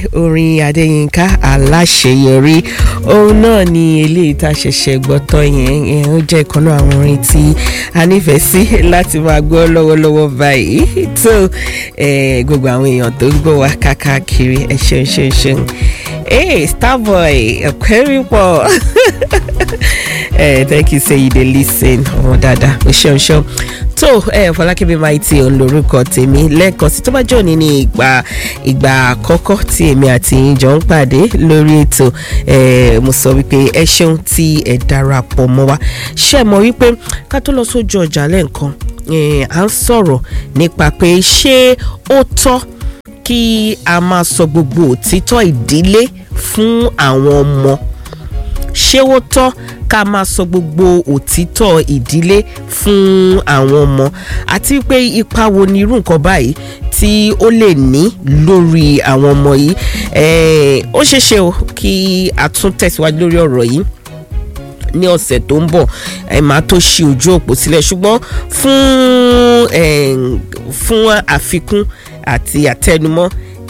orin adéyínká aláṣeyọrí òun náà ni eléyìí tá a ṣẹ̀ṣẹ̀ gbọ́ tán yẹn yẹn ó jẹ́ ìkan náà àwọn orin tí a nífẹ̀ẹ́ sí láti máa gbọ́ lọ́wọ́lọ́wọ́ báyìí tó gbogbo àwọn èèyàn tó ń gbọ́ wa káàkiri ẹ ṣeun ṣeun ṣeun hey starboy ọ̀pẹ́rì pọ̀ thank you say you dey lis ten ọmọ dáadáa o ṣeun ṣeun tó fọlákẹ́mi maiti òun lorúkọ tèmi lẹ́ẹ̀kan sí tó bá jẹ́ òní ní ìgbà ìgbà àkọ́kọ́ tí èmi àti yín jọ ń pàdé lórí ètò mo sọ wípé ẹ ṣeun tí ẹ darapọ̀ mọ́ wa ṣé ẹ mọ̀ wípé ká tó lọ sójú ọjà lẹ́ẹ̀kan à ń sọ̀rọ̀ nípa pé ṣé ó tọ́ kí a máa sọ gbogbo òtítọ́ ìdílé fún àwọn ọmọ ṣé ó tọ́ ká máa sọ gbogbo òtítọ́ ìdílé fún àwọn ọmọ àti pé ipa wo ni irú nǹkan báyìí tí ó lè ní lórí àwọn ọmọ yìí ó ṣeé ṣe o kí a tún tẹ̀síwájú lórí ọ̀rọ̀ yìí ní ọ̀sẹ̀ tó ń bọ̀ ẹ máa tó ṣí ojú òpó sílẹ̀ ṣùgbọ́n fún fún àfikún àti àtẹnumọ́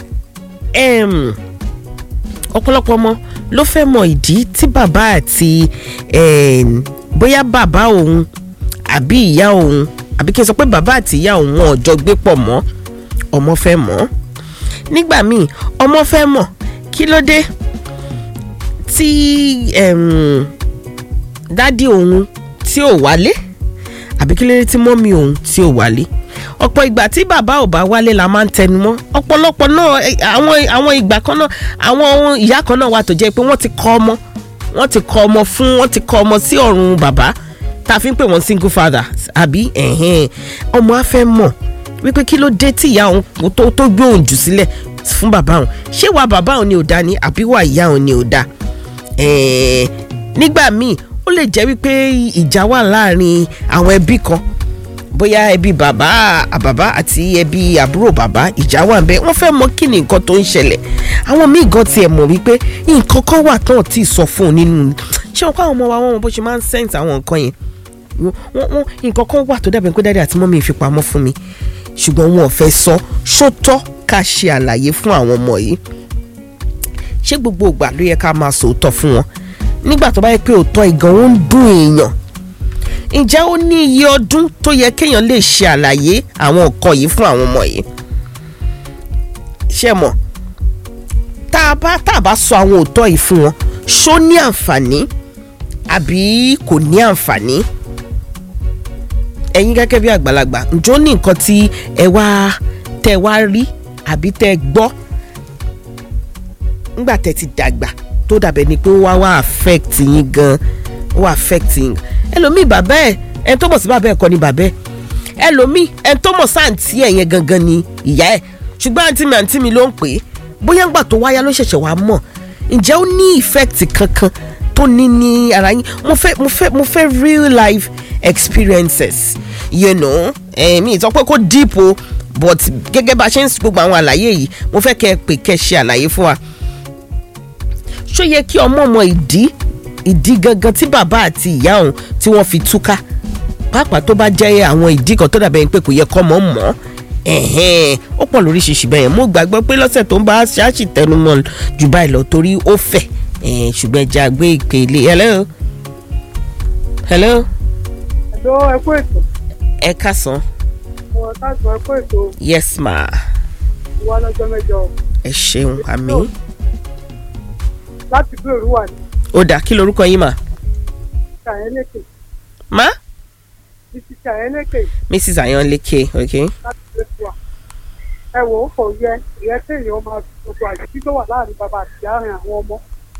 ọ̀pọ̀lọpọ̀ ọmọ ló fẹ́ mọ ìdí tí bàbá àti bóyá bàbá òun àbí ìyá òun àbí kí n sọ pé bàbá àti ìyá òun wọn ò jọ gbé pọ̀ mọ́ ọmọ fẹ́ mọ̀ nígbà míì ọmọ fẹ́ mọ̀ kí ló dé tí dádì òun tí ò wálé àbí kí ló dé tí mọ́mí òun tí ò wálé ọ̀pọ̀ ìgbà tí bàbá ò bá wálé la máa ń tẹnu mọ́ ọ̀pọ̀lọpọ̀ náà àwọn àwọn ìgbà kan náà àwọn ìyá kan náà wà tó jẹ́ pé wọ́n ti kọ́ ọmọ wọ́n ti kọ́ ọmọ fún wọ́n ti kọ́ ọmọ sí ọ̀run bàbá tá a fi ń pè wọ́n single father àbí ọmọ á fẹ́ mọ̀ wípé kí ló dé tí ìyá òun tó tó gbé òun jù sílẹ̀ fún bàbá òun ṣé wà bàbá òun ni ò dá ni àbí wà ìyá òun ni ò dá nígbà míì ó lè jẹ́ wípé ìjà wà láàrin àwọn ẹbí kan bóyá ẹbí bàbá àbàbá àti ẹbí àbúrò bàbá ìjà wà ń bẹ wọ́n fẹ́ mọ̀ kí ni nǹkan tó ń ṣẹlẹ̀ àwọn míì gan tiẹ̀ mọ̀ wípé nǹkan kan wà tán tí ì sọ fún un nínú ṣé wọn kọ́ àwọn ọmọ wa wọn bó ṣe máa ń sẹ́ǹtì àwọn nǹkan yẹn wọ́n wọ́n nǹkan kan wà tó dàbí pé dáadé àti mọ́mí ìfipamọ́ fún mi ṣùgbọ́n wọn ò fẹ́ sọ ṣótọ́ ká ṣe àlàyé fún àwọn ọmọ yìí ṣé gbogbo ìgbà ló yẹ ká máa sòótọ́ fún wọn nígbà tó bá yẹ pé òótọ́ ìgan ó ń dùn èèyàn ǹjẹ́ ó ní iye ọdún tó yẹ kéèyàn lè ṣe àlàyé àwọn nǹkan yìí fún àwọn ọmọ yìí ṣé mọ̀ tá a bá tá a bá sọ àwọn òótọ́ yìí fún wọn ṣó ní àǹfààní àbí kò ní àǹfààní ẹ̀yin gẹ́gẹ́ bí àgbàlagbà ǹjọ́ ní nǹkan tí ẹ wá tẹ wá rí àbí tẹ gbọ́ nígbà tẹ ti dàgbà tó dàbẹ̀ ni pé ó wá wá affect yín gan ó wá affect yín ẹlòmíì bàbá ẹ ẹni tó mọ̀ sí bàbá ẹ kọ́ ni bàbá ẹ ẹlòmíì ẹni tó mọ̀ sáǹtì ẹ yẹn gangan ni ìyá ẹ ṣùgbọ́n àǹtí mi àǹtí mi ló ń pè é bóyá ńgbà tó wáyá ló ṣẹ̀ṣẹ̀ wá mọ̀ ǹjẹ́ ó ní effect kankan tó ní ní ara yín mo fẹ́ mo fẹ́ mo fẹ́ real life experiences you know mi ìtọ́ pé kó deep o but gẹ́gẹ́ bá a ṣe ń gbogbo àwọn àlàyé yìí mo fẹ́ kẹ́ ẹ pè kẹ́ ẹ ṣe àlàyé fún wa ṣó yẹ kí ọmọ mọ ìdí ìdí gangan tí bàbá àti ìyá òun tí wọ́n fi túká pàápàá tó bá jẹ́ àwọn ìdí kan tó dàbẹ̀ pé kò yẹ kọ́ mọ́ mọ́ ó pọ̀ lóríṣiríṣi bẹ́ẹ̀ mo gbàgbọ́ pé lọ́sẹ̀ tó ń bá ṣáàṣì tẹnumọ́ jù báyìí lọ torí ó fẹ̀ ṣùgbọ́n ẹja gbé ìpè ilé hello. hello. hello ẹ kú ètò. ẹ kásán. ọ̀ káàsán ẹ kú ètò. yes ma. wà lọ́jọ́ mẹ́jọ. ẹ ṣeun àmì. láti bí òru wà ní. ó dà kí lorúkọ yín mà. ṣàyẹ́lẹ́kè. ma. títí ṣàyẹ́lẹ́kè mrs ayanleke ok. láti bí òru wà. ẹ wò ó kò yẹ ìyẹn kéèyàn máa gbogbo àṣìṣí tó wà láàrin bàbá àti ìyá rìn àwọn ọmọ.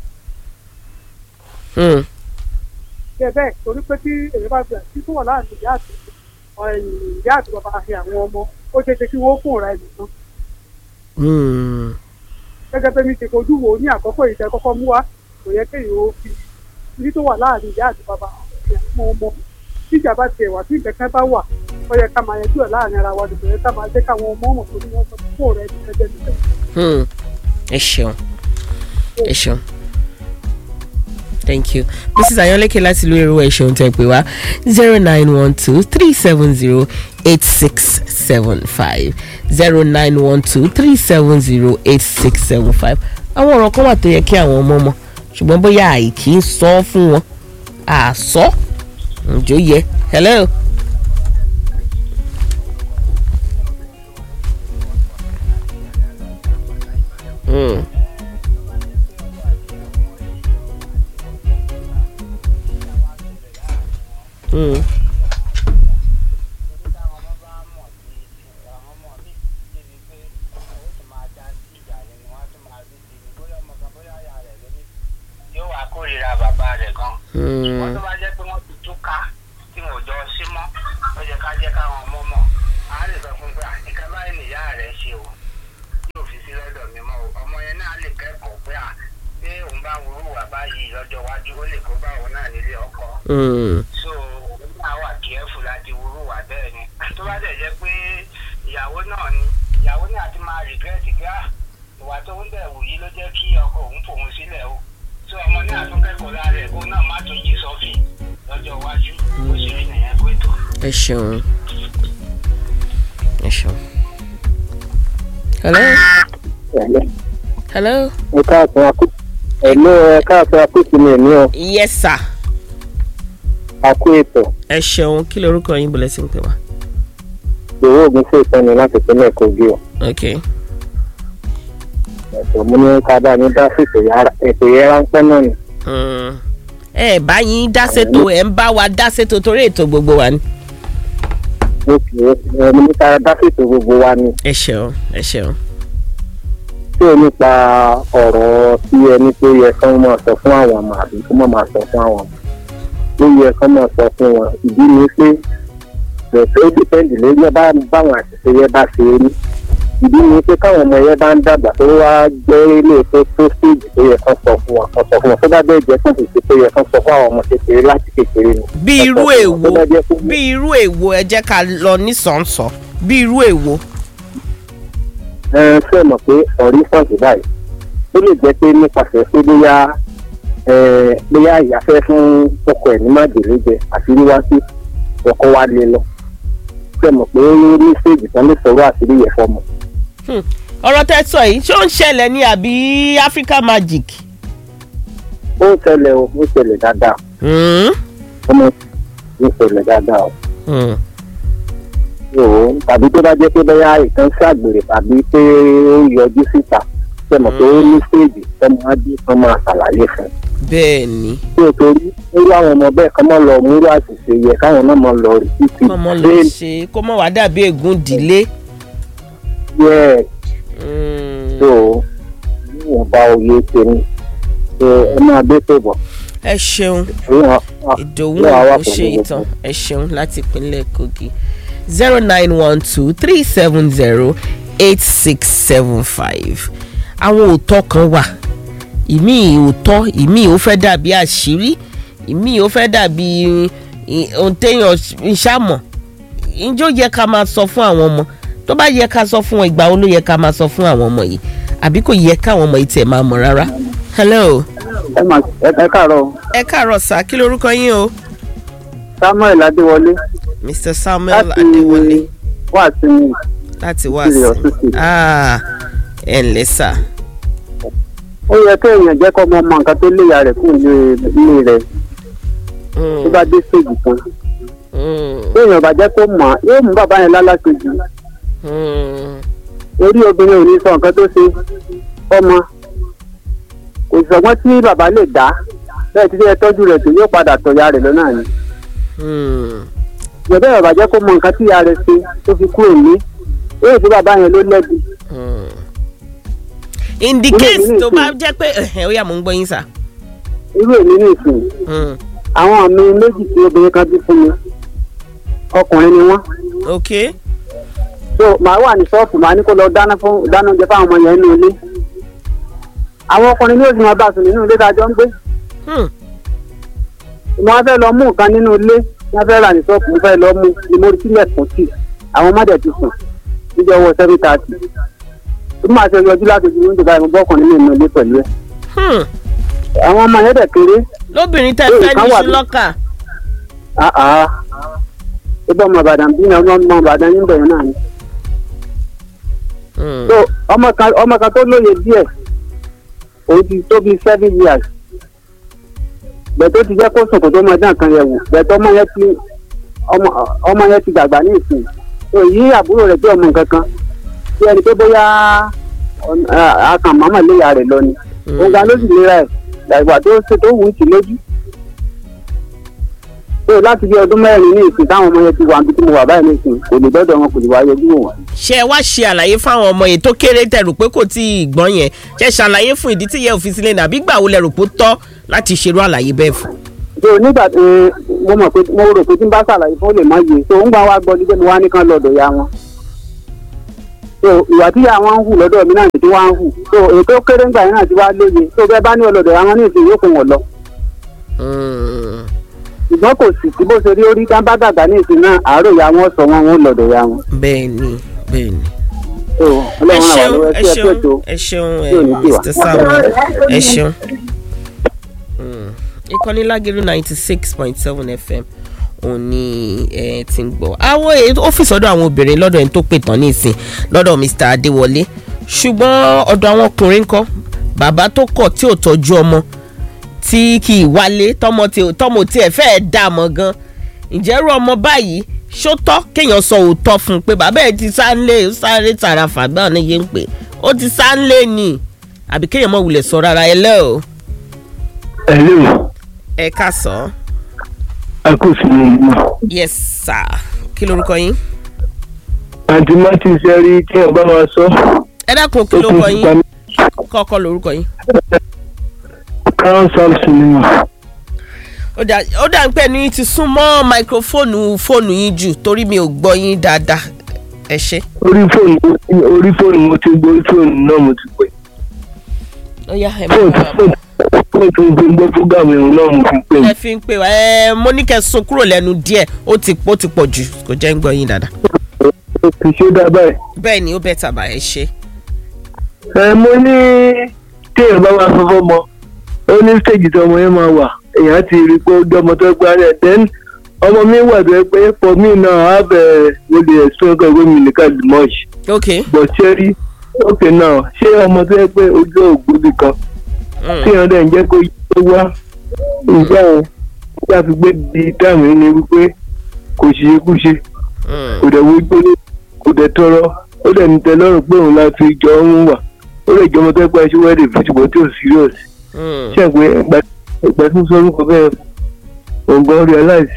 Hmm. ṣe bẹ́ẹ̀ torí pé tí èyí bá fi àṣìṣí tó wà láàrin ìyá àti ìyá àti bàbá àti àwọn ọmọ ó ṣeé ṣe kí wọ́n kún ọ̀rá ẹnìkan. Hmm. gẹ́gẹ́ bẹ́ẹ̀ mi ṣe fojú wo ní àkọ́kọ́ ìṣẹ́ kọ́kọ́ mú wa kò yẹ kéèyàn ó fi ní tó wà láàrin ìyá àti bàbá àti àwọn ọmọ tíjà bá tiẹ̀ wà tí ìkẹ́kẹ́ bá wà ó yẹ ká máa yanjú ẹ̀ láàrin ara wa nìkan yẹ ká máa jẹ́ káwọn ọmọ ọmọ tó ní wọ́n sọ fún ọ̀rẹ́ ẹni kẹ́jẹ́ nìkan. Hmm. ẹ ṣeun ẹ ṣeun thank you mrs ayọ̀lẹ́kẹ̀ láti ìlú èrò ẹ ṣeun tẹ́ pé wá zero nine one two three seven zero eight six seven five zero nine one two three seven zero eight six seven five àwọn ọ̀rọ̀ kan wà tó yẹ kí àwọn ọmọ mọ̀ ṣùgbọ́n bóyá àìkí ń sọ fún wọn àsọ ǹjọ́ yẹ hello. Mm. Mm. yóò wá kórìíra bàbá rẹ̀ gan. wọ́n Mm. tó bá jẹ́ pé wọ́n ti túká tí wọn ò jọ sí mọ́ ó jẹ́ ká jẹ́ káwọn ọmọ mọ̀ á lè sọ fún pé "Ah, nǹkan báyìí nìyá rẹ̀ ṣe o yóò fi sí lọ́dọ̀ mi mọ́ o ọmọ yẹn náà lè kẹ́kọ̀ọ́ pé à pé òun bá wúrú wà báyìí lọ́jọ́ iwájú ó lè kó bá òun náà nílé ọkọ Mm. so òun náà wà kẹ́ẹ̀fù láti wúrú wà bẹ́ẹ̀ ni tó bá dẹ̀ jẹ́ pé ìyàwó náà ni ìyàwó náà ti máa regret pé à ìwà tó ń bẹ̀ wù yìí ló jẹ́ kí ọkọ òun fòun sílẹ̀ o so ọmọ náà tún kẹ́kọ̀ọ́ lára ẹ̀ kó náà má tún jí sọ́fìn lọ́jọ́ iwájú ó sì rí nìyẹn kó ètò. ẹ ṣeun ẹ ṣeun. hello hello ẹ káàtó akú ẹ̀lọ́ ẹ káàtó akútù mi ní ọ yes sir akú ètò ẹ ṣeun kí lorúkọ yín bọ̀lẹ́ sí ń pè wá. ìwé ògùn sí ìtọ́ni láti pínlẹ̀ kogi ọ ok ẹ̀tọ́ mo ní ká bá mi dá sí ètò yàrá- ètò yẹn ráńpẹ́ náà ni Mm. ẹ bá yín dá sétò ẹ ń bá wa dá sétò torí ètò gbogbo wa ni. mo kì í ẹ mo ní ká dá sí ètò gbogbo wa ni ẹ ṣeun ẹ ṣeun. tí o nípa ọ̀rọ̀ tí ẹni tó yẹ kán máa sọ fún àwọn ọmọ àbí kó má máa sọ fún àwọn ọmọ tó yẹ kán máa sọ fún wọn ìdí ni pé bẹ̀rẹ̀ ó dìpẹ́ǹdì lórí bá báwọn àṣìṣe yẹn bá ṣe rí ìdí ni pé káwọn ọmọ yẹn bá ń dàgbà tó wá gbé ilé tó tó stéèjì tó yẹ kán sọ fún wọn kán sọ fún wọn tó bá bẹ́ẹ̀ jẹ́ fún ìṣe tó yẹ kán sọ fún àwọn ọmọ kékeré láti kékeré ni. bí Kán irú sọ fún wọn. èwo Tó bá jẹ́ fún- bí irú èwo ẹ jẹ́ ká lọ nísànsán bí irú èwo. ẹ ṣe mọ̀ pé ọ̀rí fọ́ọ̀sì báyìí ó lè jẹ́ pé nípasẹ̀ pé bóyá ẹ, bóyá ìyá fẹ́ fún ọkọ ẹ̀ ní májèlé jẹ àti wíwá sí ọkọ wa lé lọ ṣe mọ̀ pé ó ní stéèjì kan lè sọ̀rọ̀ àṣírí yẹn fọmọ. Hmm. ọ̀rọ̀ tẹ́ sọ yìí ṣé ó ń ṣẹlẹ̀ ní àbí Africa Magic. ó ń ṣẹlẹ̀ o ó ń ṣẹlẹ̀ dáadáa Hmm. ọmọ ń ṣẹlẹ̀ dáadáa o. Hmm. o tàbí tó bá jẹ́ pé bóyá ìkan ṣàgbèrè tàbí pé ó yọjú síta ṣe mọ̀ pé ó ní stéèjì tọ́mọ á bí kan máa ṣàlàyé fún un. bẹ́ẹ̀ ni tí o torí irú àwọn ọmọ bẹ́ẹ̀ kọ́ mọ́ lọ múrú àṣìṣe yẹ káwọn náà mọ́ lọ rí títí kọ́mọ ló ṣe kó mọ̀ wá dàbí ègún ìdílé. yẹ Hmm. tó níwọ̀n bá oyè tèmi tó ẹ máa dé tó bọ̀ ẹ ṣeun ìwọ̀n ìdòwú yóò wá ó pẹ̀lú ṣe gbogbo. ìtàn ẹ ṣeun láti ìpínlẹ̀ Kogi zero nine one two three seven zero eight six seven five àwọn òótọ́ kan wà ìmí òótọ́ ìmí ò fẹ́ dàbí àṣírí ìmí ò fẹ́ dàbí ì- ohun téèyàn ń ṣàmọ̀ ǹjọ́ yẹ ká máa sọ fún àwọn ọmọ tó bá yẹ ká sọ fún wọn ìgbà wo ló yẹ ká máa sọ fún àwọn ọmọ yìí àbí kò yẹ káwọn ọmọ yìí tẹ̀ máa mọ̀ rárá. hello ẹ máa ẹ káàárọ̀ ẹ káàárọ̀ sá kí lorúkọ yín o. samuel adéwọlé Mr. Samuel láti Adéwọlé wà sí mi láti wá Ìpínlẹ̀ sí Ọ̀ṣun State. ah ẹ ǹlẹ́ sà ó yẹ kéèyàn jẹ́ kọ́ ọmọ ọmọ nǹkan tó léyà rẹ̀ kúrò ní ilé rẹ̀ tó bá dé stéèjì kan téèyàn bá jẹ́ kó mọ̀ yóò mú bàbá yẹn lálàkejì orí obìnrin ò ní sọ nǹkan tó ṣe ọmọ kò sọgbọ́n tí bàbá lè dá bẹ́ẹ̀ tí ẹ tọ́jú rẹ̀ tó yóò padà tọ̀ya rẹ̀ lọ́nà ni ìjọba ìbàbà jẹ́ kó mọ nǹkan tí ìyá rẹ̀ ṣe tó fi kúrò ní èyí tí bàbá yẹn ló lẹ́bi in the Ilé case ìlú tó ìsìn. bá jẹ́ pé ẹ̀hẹ̀, ó yá mò ń gbọ́ yín sà. irú èmi ní ìsìn Hmm, àwọn mi méjì tí obìnrin kan bí fún mi ọkùnrin ni wọ́n ok so màá wà ní ṣọ́ọ̀fù màá ní kó lọ dáná fún dáná oúnjẹ fáwọn ọmọ yẹn nínú ilé àwọn ọkùnrin ní òsì máa bá sùn nínú ilé tá a jọ ń gbé Hmm, mo wá fẹ́ lọ mú nǹkan nínú ilé wọ́n fẹ́ rà ní ṣọ́ọ̀fù mo fẹ́ lọ mú ni mo rí sílẹ̀ kùn sí àwọn ọmọdé ti sùn níjọ́ owó seven thirty bí màá ṣe yọjú láti fi oúnjẹ báyìí mo bọ́ ọkùnrin nínú ilé pẹ̀lú ẹ̀ hmm. àwọn ọmọ yẹn dẹ̀ kéré lóbìnrin tẹ Ee, fẹ́ kan ní wà iṣu bí- lọ́kà àá ibà ọmọ ìbàdàn bí ní ọmọ ọmọ ìbàdàn yín bẹ̀rẹ̀ náà ni. Mm. so ọmọ kan ọmọ kan tó lóye díẹ̀ òun ti tó bíi seven years bẹ̀tẹ̀ ti jẹ́ kó sòkò tó mọ dán kan yẹ̀ wò bẹ̀tẹ̀ ọmọ yẹn ti ọmọ ọmọ yẹn ti dàgbà ní ìsìn so yí àbúrò rẹ̀ tí ọmọ nǹkan kan bí ẹni pé bóyá akàn màmá léyà rẹ̀ lọ ni òun ga ló sì lera ẹ̀ dàgbà tó ṣe tó wù ú sí lójú so láti bí ọdún mẹ́rin ní ìsìn táwọn ọmọ yẹn ti wà níbi tí mo wà báyìí ní ìsìn kò lè dọ́dọ̀ wọn kò lè wá yọjú wò wọ́n. ṣé ẹ wá ṣe àlàyé fáwọn ọmọ yìí tó kéré tẹrù pé kò tí ì gbọ́n yẹn ṣe ṣàlàyé fún ìdí tí ìyẹn ò fi sílẹ̀ nàbí gbà wo lẹ rò pé ó tọ́ láti ṣerú àlàyé bẹ́ẹ̀ fún. so nígbà tí mo mọ̀ pé mo rò pé tí n bá ṣàlàyé fún ó lè má yé so ń gbà wá gbọ́ ní pé mo wá ní kán lọ́dọ̀ ya wọn. so ìwà tí ya wọn ń hù lọ́dọ̀ mi náà ti wá ń hù so ètò kéré ńgbà yẹn náà ti wá lóye so bẹ́ẹ̀ bá ní ọlọ́dọ̀ ya wọn ní ìsìn yóò kó wọn lọ. Mm. ṣùgbọ́n kò sì sí bó ṣe rí orí tá bá dàgbà ní ìsìn náà àárò ya wọn sọ wọn wọn lọ́dọ̀ ya wọn. bẹ́ẹ̀ ni bẹ́ẹ̀ ni. so ẹ ọlọ́run àwọn ṣeun àlọ́ ẹ ẹ sí ẹ ṣeun tó ẹ ṣeun ẹ Yóò ní tiwa. mr samuel ẹ ṣeun. Mm. ìkànnì lágẹ̀rú ninety six point seven fm òun ni ẹ ti ń gbọ́. àwọn èyí ọ́fíìsì ọ̀dọ̀ àwọn obìnrin lọ́dọ̀ ẹni tó pè tán nísìn lọ́dọ̀ mr adéwọlé ṣùgbọ́n ọ̀dọ̀ àwọn ọkùnrin kọ́ bàbá tó kọ̀ tí ò tọ́jú ọmọ tí kì í wálé tọmọ tí tọmọ tí ẹ fẹ́ẹ́ dà mọ́ gan ìjẹ́rú ọmọ báyìí ṣó tọ́ kéèyàn sọ òótọ́ fún un pé bàbá ẹ̀ ti sáńlé ó sáré tààrà fàgbà ní yé ń pè ó ti sáńlé ni àbí kéèyàn mọ̀ wulẹ̀ sọ rárá ẹ lẹ́ o Hello, ẹ ká sọ akóso ìmọ̀. yes sir kí lorúkọ yín Àǹtí Martin ṣe rí kí ọba máa sọ. ẹ dákun kí Ó lorúkọ kún yín fún kọ́kọ́ lorúkọ yín Crown Samson ni wọ́n. ó dà ó dà ń pẹ́ ní ti sún mọ́ máikrófóònù fóònù yín jù torí mi ò gbọ́ yín dáadáa ẹ ṣe Orí fóònù orí fóònù mo ti gbọ́ orí fóònù náà mo ti pè. ó yá ẹ má Fóònù bàa fóònù fóònù tó ń fi gbọ́ fúgàmù ẹ̀hún náà mo fi pè. ẹ fi ń pè wá ẹ mo ní kẹ́ sún kúrò lẹ́nu díẹ̀ ó ti ó ti pọ̀ jù kò jẹ́ ń gbọ́ yín dáadáa. Kì í ṣe dá báyìí. bẹ́ẹ̀ ni ó bẹ́ẹ̀ tàbá ẹ ṣe. Ẹ mo ní téèyàn bá máa fọwọ́ mọ. Ó ní stéèjì tí ọmọ yẹn máa wà. Èèyàn ti rí i pé ó jẹ́ ọmọ tó gbá rẹ̀. Then ọmọ mi wà tó yẹ pé for me now I have a mo dey explain kọ́ ìwé mi nìkan the much. ok But ṣé rí okay now ṣé ọmọ tó yẹ pé ojú ògbóbi kan Mm. tí wọn dẹ̀ ń jẹ́ kó yí tó wá ìgbà yẹn nígbà fi gbé di dáàmú yìí ni wípé kò ṣiṣẹ́ kú ṣe Mm. kò dẹ̀ wojú ní kò dẹ̀ tọrọ ó dẹ̀ ní tẹ lọ́rùn pé òun la fi jọ ń wà ó lè jọ ọmọ tó gbà ṣe wẹ́ẹ̀dì fún ṣùgbọ́n tí ò serious Mm. ṣe pé ìgbà ìgbà tí mo sọ orúkọ bẹ́ẹ̀ òun gan realize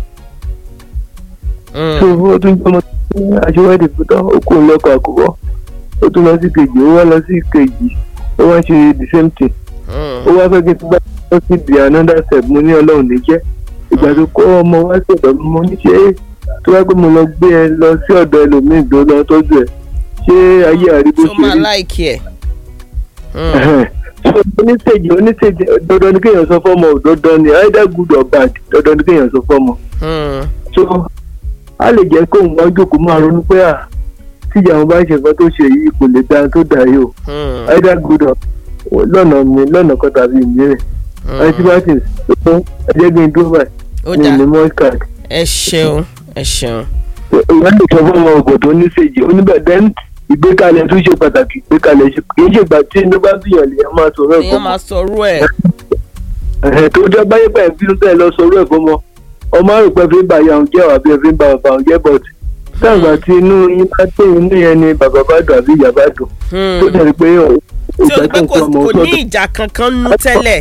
Mm. tó ó tún jọ ọmọ tó ṣe wẹ́ẹ̀dì fún tán ó kò lọ́kọ̀ àkọ́kọ́ ó tún lọ sí kejì ó wá lọ sí kejì ó wá ṣe the same thing Mm. ó wá fẹ́ kí n tún bá lọ sí di another step mo ní ọlọ́run ní jẹ́ ìgbà tó kó ọmọ wá sí ọ̀dọ̀ mi mo ní ṣe tó bá gbé mo lọ gbé ẹ lọ sí ọ̀dọ̀ ẹlòmíì tó lọ tọ́jú ẹ ṣé ayé àríbó tó ṣe máa rí láìkí ẹ̀. Mm. Ẹhẹ́n. so oníṣèjì oníṣèjì dandan ni kéèyàn sọ fọ́mọ ò dandan ni either good or bad dandan ni kéèyàn sọ fọ́mọ Mm. so a lè jẹ́ kóun wá jókòó máa ronú pé à tíjà wọn bá ṣe nǹkan tó ṣe yìí kò lè dáa tó dáa yìí o Mm. either good or lọ́nà mi lọ́nà kan tàbí ìmíràn àti martins tó ẹjẹ gbé dúró báyìí ó ní dà ní mọ́ card ẹ ṣeun ẹ ṣeun. ìwé lè sọ fún ọmọ ọgbọ̀n tó ní séjì oníbẹ̀ then ìgbékalẹ̀ tún ṣe pàtàkì ìgbékalẹ̀ ṣe kì í ṣe ìgbà tí inú bá bìyàn lèèyàn máa sọ̀rọ̀ èèyàn ẹ̀fọ́ máa sọrú ẹ̀. mọ́ tó jẹ́ báyé pẹ̀ bínú tẹ̀ lọ sọ̀rọ̀ ẹ̀fọ́ mọ́ ọmọ àrùpẹ́ fi ń ba ìyá òun jẹ́ àbí ẹ̀ fi ń ba bàbá òun jẹ́ but táwọn àti inú yín bá tẹ̀ inú yẹn ni bàbá bá dùn àbí ìyá bá dùn Mm. tó dẹ̀ pé tí o ìgbà pé tó ń kò kọ́ ọmọ kò ní sọ́dọ̀ ìjà kankan nú tẹ́lẹ̀.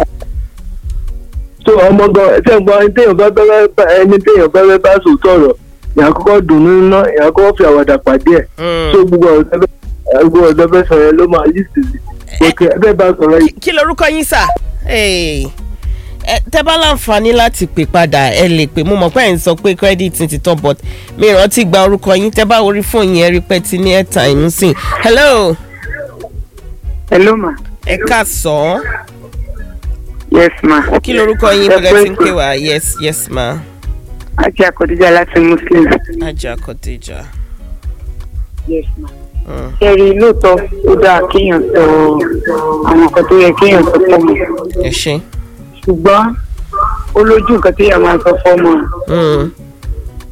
tó ọmọ gan ẹsẹ̀ ń gbọ́ ẹni téèyàn bá bẹ́rẹ́ bá ẹni téèyàn bẹ́rẹ́ bá sòótọ́ ọ̀rọ̀ ìyá kọ́kọ́ dùnú ná ìyá kọ́kọ́ fi àwàdà pàdé ẹ̀ Mm. tó gbogbo ọ̀rọ̀ tẹ́fẹ́ gbogbo ọ̀rọ̀ tẹ́fẹ́ sọ yẹn ló máa list sí òkè ẹgbẹ́ bá sọ̀rọ̀ yìí kí lorúkọ yín sà Hey. Ẹ, tẹ́ bá láǹfààní láti pè padà ẹ lè pè mo mọ̀ pé ẹ̀ ń sọ pé credit ti tán but mi rántí gba orúkọ yín tẹ́ bá orí fóònù yẹn rí pẹ́ ti ní airtime sìn hello hello ma ẹ ká sọ ọ́ yes ma kí lorúkọ yín Ẹ bẹ̀rẹ̀ tí ń pé pè wá yes yes ma ajé akọ̀díjà láti muslim ajá kọ́tẹ́jà. yes ma Mm. ẹ̀rí lóòótọ́ ó dáa kéèyàn sọ àwọn nǹkan tó yẹ kéèyàn sọ fọ́mọ ẹ ṣe. ṣùgbọ́n ó lójú nǹkan téèyàn máa sọ fọ́mọ Mm.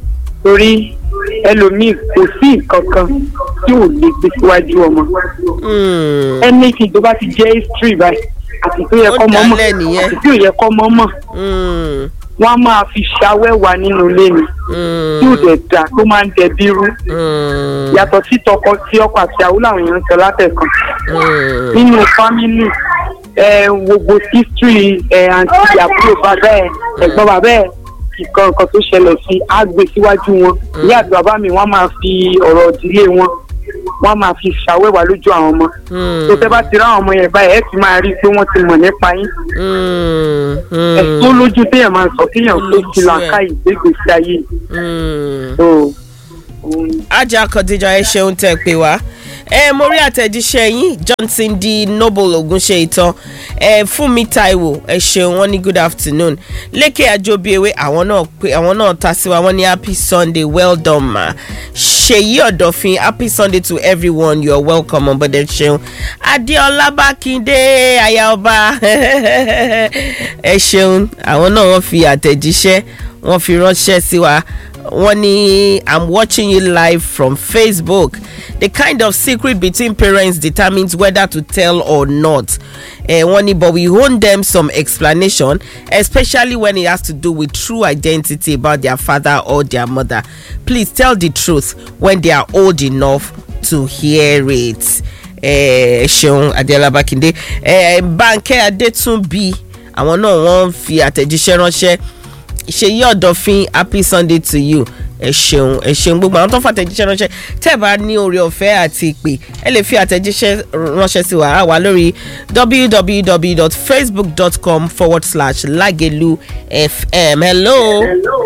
torí ẹlòmíì kò sí nǹkan kan tí ò lè gbé síwájú ọmọ Mm. anything tó bá ti jẹ́ history báyìí àti tó yẹ Ó kọ́ mọ́ mọ̀ dálẹ̀ nìyẹn. àti tí ò yẹ kọ́ mọ́ mọ̀ Mm. wọ́n á máa fi ṣàwẹ́wà nínú ilé mi Mm. tí ò dẹ̀ dà tó máa ń dẹbi rú Mm. yàtọ̀ sí tọkọ tí ọkọ àti àwọn làwọn èèyàn ń sọ látẹ̀kan Mm. nínú fámìlì ẹ gbogbo history ẹ àǹtí àbúrò bàbá ẹ ẹ̀gbọ́n bàbá ẹ nǹkan nǹkan tó ṣẹlẹ̀ sí á gbé síwájú wọn ìyá àti bàbá mi wọ́n máa fi ọ̀rọ̀ ìdílé wọn wọ́n máa fi ṣàwẹ́wà lójú àwọn ọmọ Mm. tó tẹ́ bá ti rá àwọn ọmọ yẹn báyìí ẹ ti máa rí i pé wọ́n ti mọ̀ nípa yín Mm. ẹ tó Mm. lójú téèyàn máa sọ kéèyàn tó Lójú ti ẹ̀. làákà ìgbégbèsí ayé Mm. tó òun ajá kọdíjà ẹ ṣeun tẹ pé wá ẹ mo rí àtẹ̀jíṣẹ́ yín johnson d noble ogunṣe ìtàn ẹ fúnmi taiwo ẹ ṣeun wọn ní good afternoon lékè àjọbíewé àwọn náà pé àwọn náà ta sí wa wọn ní happy sunday well done ma ṣèyí ọ̀dọ̀fin happy sunday to everyone you are welcome ọ̀bọ̀dẹ̀ ṣeun adéọlá bákindé aya ọba ẹ ṣeun àwọn náà wọ́n fi àtẹ̀jíṣẹ́ wọ́n fi ránṣẹ́ sí wa wọ́n ní i'm watching you live from facebook the kind of secret between parents determines whether to tell or not uh, wọ́n ní but we owe them some explanation especially when it has to do with true identity about their father or their mother please tell the truth when they are old enough to hear it ẹ ṣeun adéọlá bákindé ẹ bánkẹ́ adétúnbí àwọn náà wọ́n fi àtẹ̀jíṣẹ́ ránṣẹ́ ṣèyí ọ̀dọ̀fin happy sunday to you ẹ ṣeun ẹ ṣeun gbogbo àwọn tó ń fa àtẹ̀jíṣẹ́ ránṣẹ́ tẹ́ ẹ bá ní oore ọ̀fẹ́ àti ìpè ẹ lè fi àtẹ̀jíṣẹ́ ránṣẹ́ sí wa wà lórí www.facebook.com forward slash lagelu fm hello.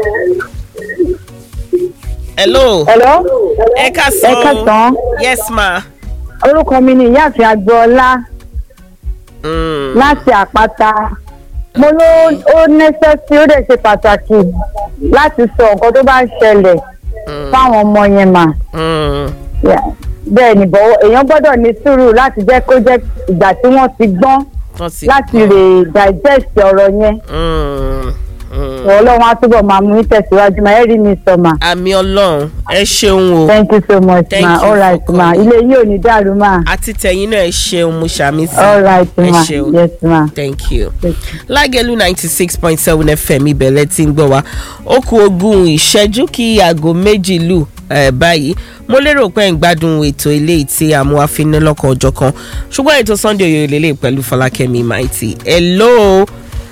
hello. Hello. ẹ ká Ẹ sọ káàsán. yes ma. Orúkọ mi ni ìyáàfin Agboola Mm. láti àpáta. Mo ló ó nẹ́sẹ̀sì ó dẹ̀ ṣe pàtàkì láti sọ nǹkan tó bá ń ṣẹlẹ̀ fáwọn ọmọ yẹn mà. Mm. Yeah. Bẹ́ẹ̀ ni bọ̀ èèyàn gbọ́dọ̀ ní sùúrù láti jẹ́ kó jẹ́ ìgbà tí wọ́n ti gbọ́n wọ́n ti láti lè digest ọ̀rọ̀ yẹn. Mm. Mm. Ọlọ́run á túbọ̀ máa mú tẹ̀síwájú máa ẹ rí mi sọ mà. àmì ọlọ́run ẹ ṣeun o Thank you so much Thank ma. you All for right ma. calling. Ilé yìí ò ní dàrú ma. àti tẹ̀yìn náà ẹ ṣeun mo ṣàmì sí All right ẹ ma. ṣeun Yes ma. thank you. Yes. lágẹ̀lú ninety six point seven fm ibẹ̀lẹ̀ tí ń gbọ́ wa ó kù ogún ìṣẹ́jú kí aago méjì lù eh, báyìí mo lérò pé ń gbádùn ètò ilé tí amúhàfinilọ́kan ọjọ́ kan ṣùgbọ́n ètò sunday oyè lélẹ̀ pẹ̀lú fọlákẹ́mi maiti hello.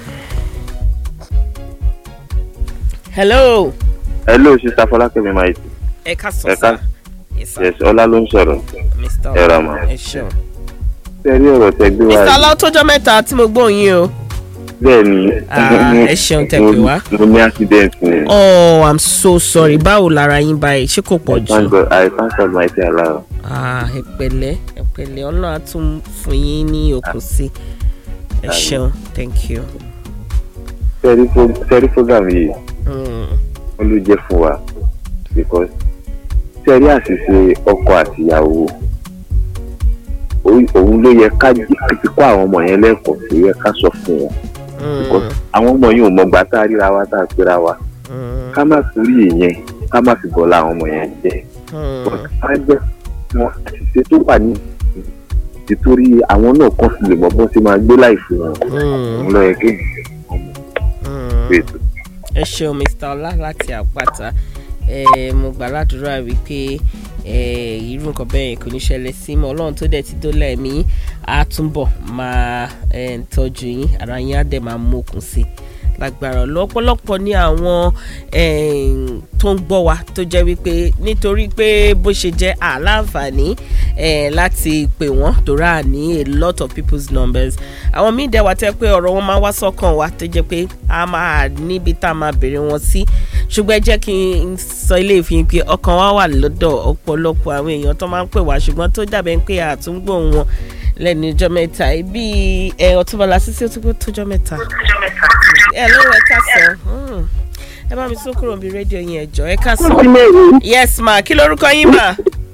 hello. hello sista fọlákẹ́mi máa ti ẹ ká sọ Ẹ sá. ká- Yes, sir. yes ọlá ló ń sọ̀rọ̀ mr ẹ ra mà. ẹ ṣeun. ṣe rí ọ̀rọ̀ tẹ gbé wá mr yìí aláwọ̀ tójọ́ mẹ́ta tí mo gbóhùn yín o. bẹ́ẹ̀ ni Ah, ẹ ṣeun tẹ́ pè wá. mo ní accident ni oh i'm so sorry báwo lára yín báyìí ṣé kò pọ̀ jù. thank god i thank god my dear allah Ah, ẹ pẹ̀lẹ́ ẹ pẹ̀lẹ́ ọlọ́run á tún fún yín ní okùn sí ẹ ṣeun thank you. sẹ́rí program yìí Mm, wọ́n ló jẹ́ fún wa because sẹ́rí àṣìṣe ọkọ àtìyàwó ó- òun ló yẹ ká jí- kó àwọn ọmọ yẹn lẹ́kọ̀ọ́ tó yẹ ká sọ fún wọn because mm, àwọn ọmọ yìí ò mọ̀gbà tá a ríra wa tá a pera wa mm, ká má torí ìyẹn ká má fi bọ́lá àwọn ọmọ yẹn jẹ́ mm, á jẹ́ wọn àṣìṣe tó wà ní nítorí àwọn náà kàn fi lè mọ bọ́n ṣe máa gbé láì fún wọn mm, òun lọ yẹ kí mm. ètò ẹ ṣeun mr ọlá láti àpáta ẹ mo gbà ládùúrà wípé ẹ irú nǹkan bẹ́ẹ̀ yẹn kò ní ṣẹlẹ̀ sí mọ́ ọlọ́run tó dẹ̀ ti dólà ẹ̀mí á túbọ̀ máa ẹ, tọ́jú yín ara yín á dẹ̀ máa mókun sí i lágbára lọ́pọ̀lọpọ̀ ní àwọn em, tó ń gbọ́ wa tó jẹ́ wípé nítorí pé bó ṣe jẹ́ àláǹfààní eh, láti pè wọ́n torá ní a lot of people's numbers àwọn míì dẹ̀ wá tẹ́ pé ọ̀rọ̀ wọn máa wá sọ́kàn wa tó jẹ́ pé a máa níbi tá a máa bèrè wọn sí ṣùgbọ́n ẹ jẹ́ kí n sọ ilé ìfihàn pé ọkàn wa wà lọ́dọ̀ ọ̀pọ̀lọpọ̀ àwọn èèyàn tó máa ń pè wá ṣùgbọ́n tó dàbẹ̀ pé àtúngbò wọn lẹ́nu ọjọ́ mẹ́ta bíi ẹ̀ ọ̀túnbọ̀lá sísí ó tún pé tójọ́ mẹ́ta ẹ ló ẹ ká sọ ẹ bá mi tún kúrò níbi rédíò yẹn ẹjọ ẹ ká sọ yes ma kí lorúkọ yín ma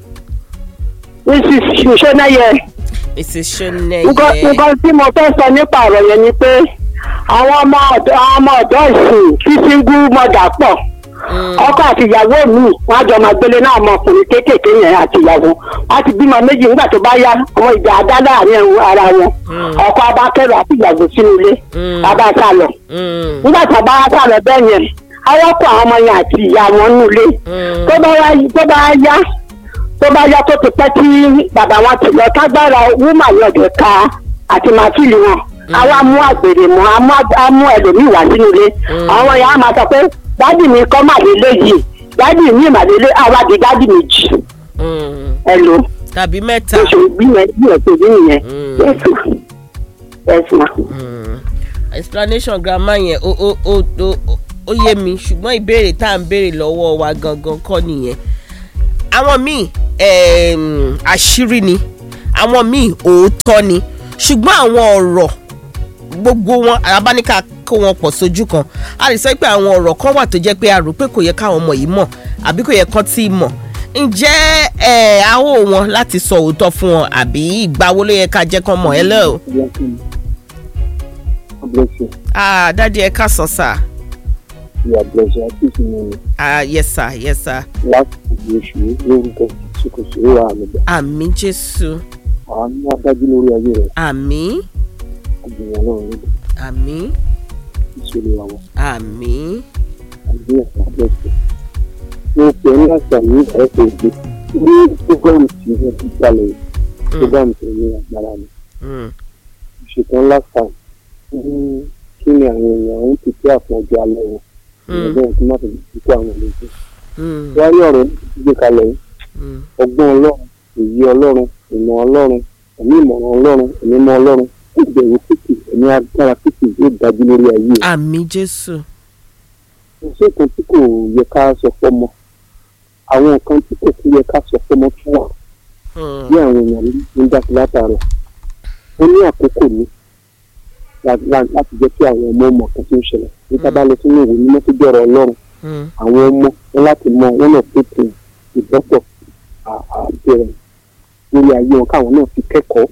mrs ṣọṣọnẹyẹ mrs soneye nǹkan tí mo fẹ́ sọ nípa ọ̀rọ̀ yẹn ni pé àwọn ọmọ ọ̀dọ́ àwọn ọmọ ọ̀dọ́ ìsìn tí single mother pọ̀ ọkọ àti ìyàwó mi wọn àjọ máa gbélé náà ọmọkùnrin kéékèèké yẹn àti ìyàwó wọn ti bímọ méjì nígbà tó bá yá àwọn ìjà adá láàrin ẹ̀hún ara wọn ọkọ abákẹ́rù àti ìyàwó sínú ilé abá sá lọ nígbà tó bá sá lọ bẹ́ẹ̀ yẹn awọ́pọ̀ àwọn ọmọ yẹn àti ìyá wọn nù ilé tó bá wá tó bá yá tó bá yá tó ti pẹ́ tí bàbá wọn ti lọ tágbára wúmà yọ̀dẹ̀ ká àti màfíìlì wọn àwa mú àgbèrè mọ́ á mú ẹlòmíì wá sínú ilé àwọn yẹn á máa sọ pé dádì mi kọ́ màlélẹ́ yìí dádì mi màlélẹ́ àwa di dádì mi jì ẹ lò tàbí mẹ́ta. oṣù gbìyànjú bí ẹ̀ tó bí nìyẹn yẹ́sù yẹ́sù ma. explanation grandma yẹn ó ó ó ó ó yé mi ṣùgbọ́n ìbéèrè tá à ń béèrè lọ́wọ́ wa gangan kọ́ nìyẹn àwọn míì àṣírí ni àwọn míì òótọ́ ni ṣùgbọ́n àwọn ọ̀rọ̀ gbogbo wọn abáníkà kó wọn pọ̀ sójú kan a lè sọ pé àwọn ọ̀rọ̀ kan wà tó jẹ́ pé a rò pé kò yẹ káwọn ọmọ yìí mọ̀ àbí kò yẹ kán tí ì mọ̀ ǹjẹ́ ẹ̀ àwọ̀ wọn láti sọ òótọ́ fún wọn àbí ìgbà wo ló yẹ ká jẹ́ kán mọ̀ ẹ́ lẹ́ o. ah dádì ẹ ká sọ sáà ìyá blessing àti ìsinmi ni. ah yes sir yes sir. láti ìdí oṣù lórúkọ tí kò sí ìwà àmì gbà. àmì jésù. àánú adájú lórí ayé rẹ. àmì. àgbìyàn náà rẹ. àmì. ìṣòro àwọn. àmì. àbí ẹ̀ka blessing. mo pè é láti àmì ẹ̀kọ́ òde ní program tí wọ́n ti gbalẹ̀ program tó ní agbára ni. ìṣètò ńlá kan ní kí ni àwọn èèyàn ń pèsè àfọ̀jọ́ alẹ́ wọn ìrọ̀lẹ́ tí má fi kó àwọn olóògbé. wọ́n rí ọ̀rọ̀ gbé kalẹ̀ yìí ọgbọ́n ọlọ́run èyí ọlọ́run ìmọ̀ ọlọ́run ẹ̀mí ìmọ̀ràn ọlọ́run ẹ̀mí mọ́ ọlọ́run ìbẹ̀rù pípì ẹ̀mí agbára pípì yóò dájú lórí ayé. àmì jésù. iṣẹ́ kan tí kò yẹ ká sọ fọ́mọ àwọn nǹkan tí kò tún yẹ ká sọ fọ́mọ fún wa bí àwọn èèyàn ń dá sí látàrọ ó ní àkókò ní láti jẹ́ kí àwọn ọmọ ọmọ kan tó ń ṣẹlẹ̀ nígbà bá lọ sínú ìwé mímọ́ tó jọ̀rọ̀ ọlọ́run àwọn ọmọ wọn láti mọ wọn náà pèsè ìbọ́pọ̀ àbẹ̀rẹ̀ lórí ayé wọn káwọn náà fi kẹ́kọ̀ọ́.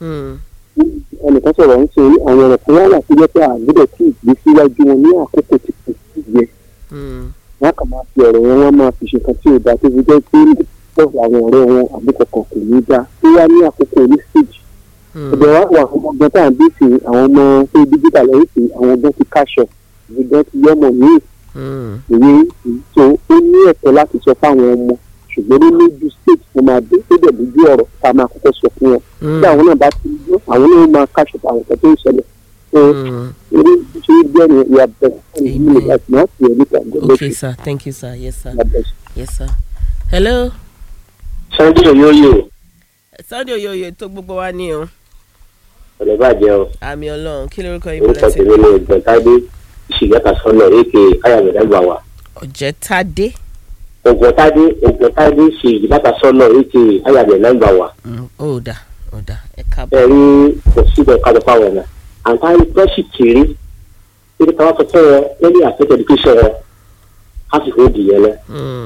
ẹnìkan sọ̀rọ̀ ń sọ àwọn ọ̀rọ̀ kan wá wà tó jẹ́ pé àgbẹ̀dẹ̀ tí ìgbé síwájú wọn ní àkókò tí kò sí yẹ. wọn kà máa fi ọ̀rọ̀ yẹn wọ́n máa fi ṣe kan tí ò dáa tó fi jẹ́ pé pọ̀ àwọn ọ̀rẹ́ wọn àbúkọ̀kọ̀ kò ní dáa tó wá ní àkókò ní stage ọ̀dọ̀ wa wà àwọn ọgbọ́n tá à ń bí sí àwọn ọmọ tó dígítà lẹ́yìn sí àwọn ọgbọ́n ti káṣọ ìgbọ́n ti yọmọ míì ìwé tó ó ní ẹ̀tọ́ láti sọ fáwọn ọmọ ṣùgbọ́n ní lójú state tó máa dé tó dẹ̀ lójú ọ̀rọ̀ tá a máa kọ́kọ́ sọ fún wọn tí àwọn náà bá ti gbọ́ àwọn náà máa káṣọ àwọn ọ̀tọ̀ tó ń ṣẹlẹ̀ so eré ṣe é jẹ́ ní ìyá bẹ̀rẹ̀ fún ìlú láti máa fi ẹ̀rí kan gbọ́ okay sir thank you sir yes sir yes sir hello. sunday oyoyo. sunday oyoyo tó gbogbo wa ní o ọ̀lẹ́ bàjẹ́ o. àmì ọlọ́run kí lórúkọ yín orúkọ tèmi ni ògbọ́ntádé ìṣìgẹ́ta sọ́nà èké ayàmẹ̀dàgbà wa. ọ̀jẹ̀tádé. ògbọ́ntádé ògbọ́ntádé ìṣìgẹ́ta sọ́nà èké ayàmẹ̀dàgbà wa. ó dà ó dà ẹ káàbọ̀. ẹ rí kò síbẹ̀ ká lọ fáwọn ọ̀nà àǹfààní tọ́sí kiri kí ni káwọn sọ fún wọn lẹ́yìn àfẹ́tẹ̀ education wọn á sì fún ìdìyẹ lẹ.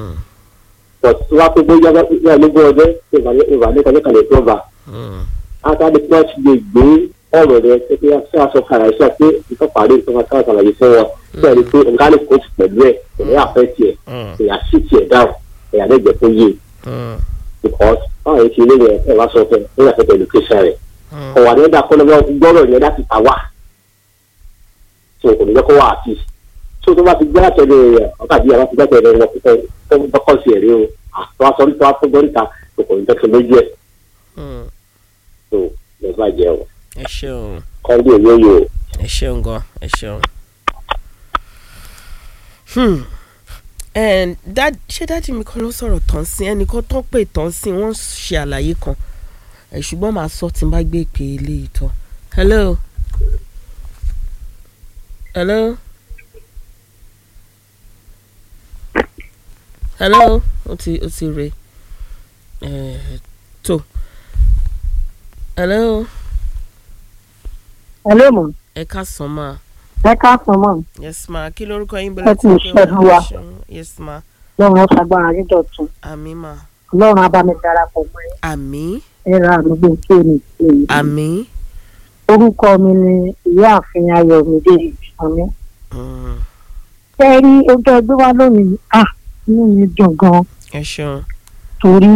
but wọ́n á pé bóyá wọ́n ló gbọ́ ọdẹ ìwàlẹ́kọ̀ọ́lẹ́kọ̀ọ́lẹ́ tó bá adáni tí wọ́n ti lè gbé ọ̀rọ̀ rẹ pé ṣé aṣọ kàrà iṣẹ́ pé ìfọ̀ parí ìfọ̀ ká ṣàlàyé fún wọn bẹ́ẹ̀ ni pé nǹkan lè kóòtù pẹ̀lú ẹ̀ ẹ̀yà àfẹ́ tiẹ̀ ẹ̀yà sí tiẹ̀ dáhùn ẹ̀yà lẹ́gbẹ̀ẹ́ tó yé because báwọn yẹn ti lé yẹn ẹ̀ wá sọ fẹ́ ẹ̀ yà fẹ́ pẹ̀lú kéṣà rẹ̀ ọ̀wà ní ẹ̀dá kọ́nà gbọ́rọ̀ yẹn láti ta wá tó kò ní jẹ́ kó wà àti tó tó bá ti gbé àtẹ̀lé rẹ̀ ọ̀kadì àwọn ti gbé àtẹ̀lé wọn tó bọ́kọ̀ sí ẹ̀rí o àtọ́ aṣọ nípa tó gbọ́ríta tó kò ní jẹ́ kí lójú ẹ̀ tó lè bàjẹ́ o. ẹ ṣeun. kọ́ńdé yóyò. ẹ ṣeun gan ẹ ṣeun. ṣé dáàdì mi kan ló sọ̀rọ̀ tán sí ẹnìkan tán pé tán sí wọ́n ṣe àlàyé kan ẹ̀ ṣùgbọ́n màá sọ tí n bá gbé ìpè eléyìí tán. hello. hello. hello ó ti ó ti re ẹ̀ tó hello. hello mo. ẹ ká sàn máa. ẹ ká sàn mọ́. yes ma kí lorúkọ yín ẹ ti ṣẹ́gun wa. yes ma. lọ́run ọ̀ṣàgbára yín dọ̀tun. àmì ma. ọlọ́run á bá mi darapọ̀ mọ́ ẹ. àmì. ẹ ra àdúgbò tí ò ní sí i. àmì. orúkọ mi ni ìyáàfin ayọ̀mídé ìsànmí. ẹ rí ojú ẹgbẹ́ wa lónìí à inú mi dùn gan ẹ ṣeun. torí